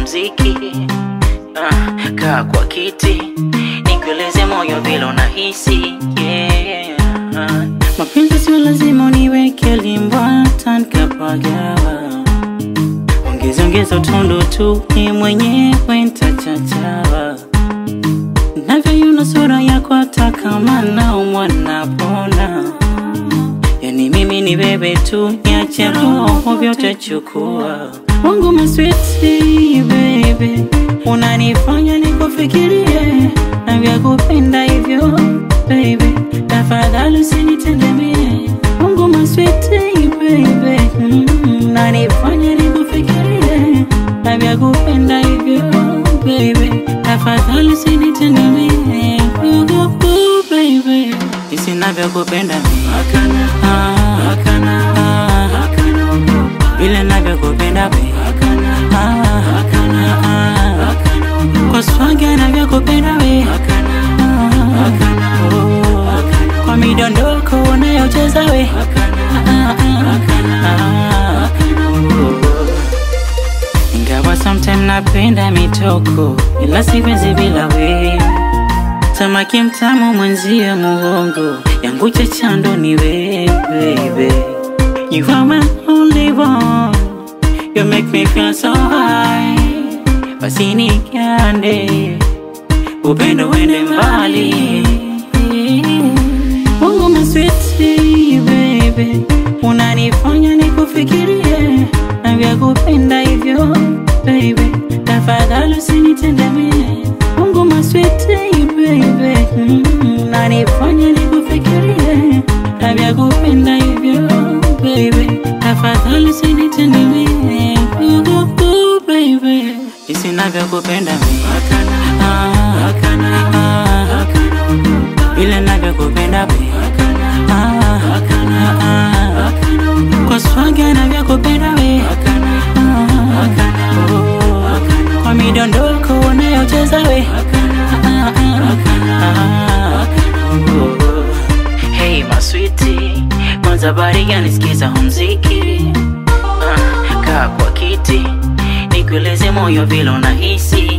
mziki ah, kaa kwa kiti nikueleze moyo vile unahisi yeah. ah. Mapenzi sio lazima uniweke limbwata nikapagawa, ongeza ongeza utundu tu, ni mwenyewe ntachachawa navyoiona sura yako, hata kama naumwa napona. Yani mimi ni bebe tu, niache roho vyote chukua wangu maswiti baby, unanifanya nikufikirie na vya kupenda hivyo baby, tafadhali usinitendemie wangu maswiti baby, mm, unanifanya nikufikirie na vya kupenda hivyo baby, tafadhali usinitendemie uh, uh, baby, jinsi navyokupenda mimi ah, ah, vile navyokupenda baby ah, ah, kwa swaga navyokupenda we Ah, oh, kwa midondoko unayocheza we Ah, ah, ah, oh. ingawa sometime napenda mitoko ila siwezi bila we samaki mtamu mwenzia muhongo yangu chachando ni we baby you are my only one you make me feel so high basi nikande upendo wende mbali Mungu maswiti baby unanifanya nikufikirie na vya kupenda hivyo baby tafadhali usinitendemie Mungu maswiti baby mm, unanifanya nikufikirie na vya kupenda hivyo baby tafadhali usinitendemie uh, uh, baby jinsi navyokupenda mimi ah, ah, vile navyokupenda baby ah, ah, kwa swaga navyokupenda we ah, oh, kwa midondoko unayocheza we ah, ah, oh. Hey maswiti, kwanza bari gani sikiza muziki ah, kaa kwa kiti nikueleze moyo vile unahisi